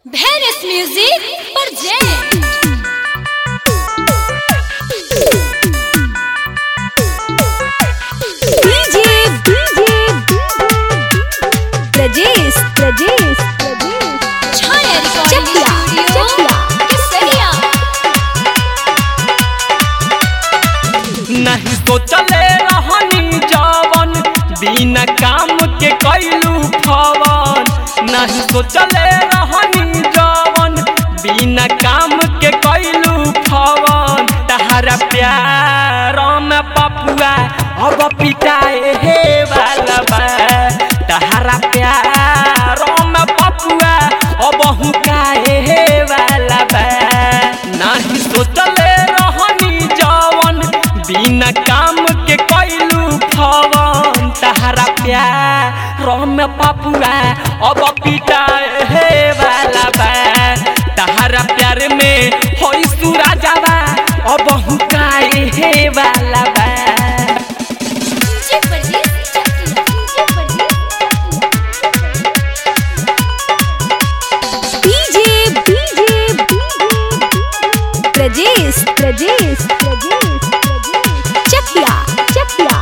Venice Music present. DJ, DJ, Rajesh, Rajesh, Chhaya recording Chakia, studio Chakia. केसरिया नहीं सोचले रहनी जवन बिना काम के कैलू फवन नहीं सोचले रहनी जवन बिना काम के कैलू फवन तहरा प्यार में पपुआ अब पिटाए हे वाला बा तहरा प्यार में पपुआ अब हुकाए हे वाला बा नहीं सोचले रहनी जवन बिना काम के कैलू फवन तहरा प्यार रम पपुआ अब पिटाए हे वाला बा तहरा प्यार में होई सुरा जावा अब हुकाए हे वाला बा DJ Pardes Chakia DJ Pardes DJ, Rajesh, Rajesh, Chakya, Chakya,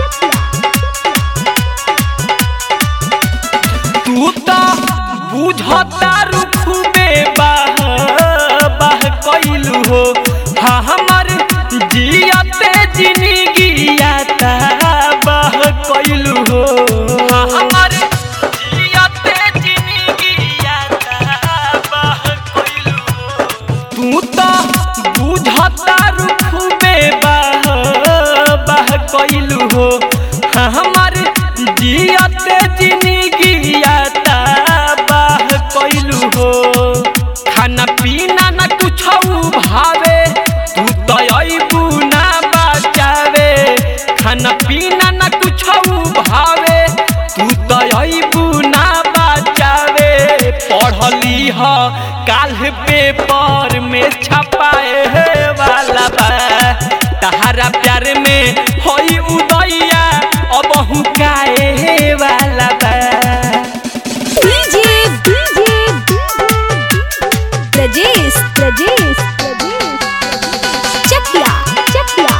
तू तो बुझता रुखबे बाह बाह कैलू हो हाँ हमर जियते जिंदगिया ता बाह कैलू हो हाँ हमर जियते जिंदगिया ता बाह कैलू हो तू तो बुझता रुखबे बाह बाह कैलू हो हाँ हमर जियते जिंदगिया ता बाह कैलू हो खाना पीना न कुछ भावे तू तो अबू ना बचावे खाना पीना न कुछ भावे तू तो अबू ना बचावे पढ़ली ह काल पेपर में छपाए हे वाला बा तहरा प्यार में होई उदैया अब हुकाए हे वाला बा DJ, DJ, Rajesh, Rajesh, Chakya, Chakya,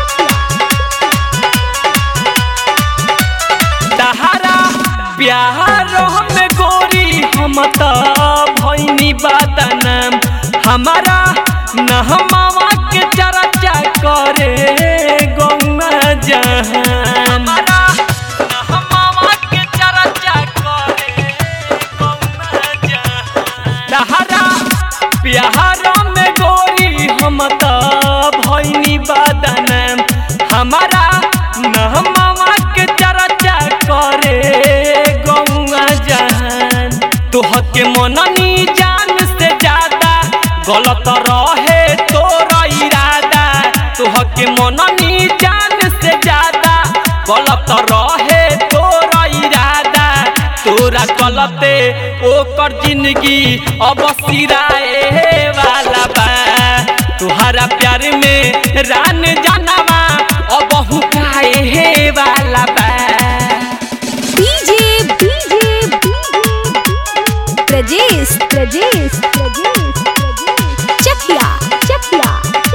तहरा प्यार में गोरी हम त भैनी बदनाम हमारा नहमावा के चर्चा करे गौआ जहान हमारा नहमावा के चर्चा करे गौआ जहान तहरा प्यार में गोरी हम त भैनी बदनाम हमारा नहमावा के चर्चा करे गौआ जहान तोह के मननी जान से ज्यादा गलत रहे तोरा इरादा तोह के मननी जान से ज्यादा गलत रहे तोरा इरादा तोरा चलते ओकर जिंदगी अब सिराए वाला बा तुहरा प्यार में रान जानवा अब हुकाए हे वाला बा DJ, DJ, Rajesh, Rajesh, Chakya, Chakya,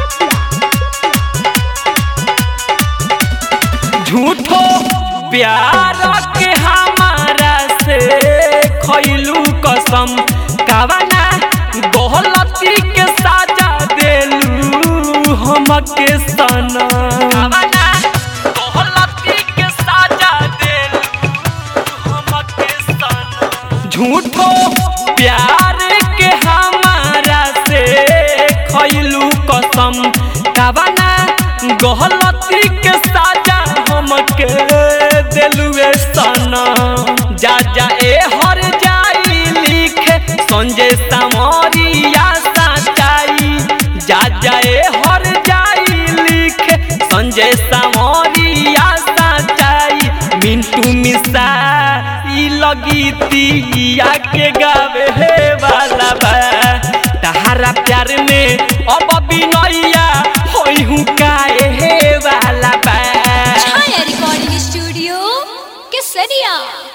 झूठो प्यार के हमारा से खैलू कसम कवना गलती के साजा देलू हमके सना कवना गलती के साजा देलू हमके सना झूठो प्यार के हमारा से खैलू कसम कवना गलती के साजा हमके दिलुए सना जा जा ए हर जाई लिखे संजय समरिया सचाई जा जा ए हर जाई लिखे संजय समरिया सचाई मिंटू मिसा ई लगी तिया के गावे हे वाला बा तहारा प्यार में अब बिनैया होई हुकाए हे वाला बा छाया रिकॉर्डिंग स्टूडियो केसरिया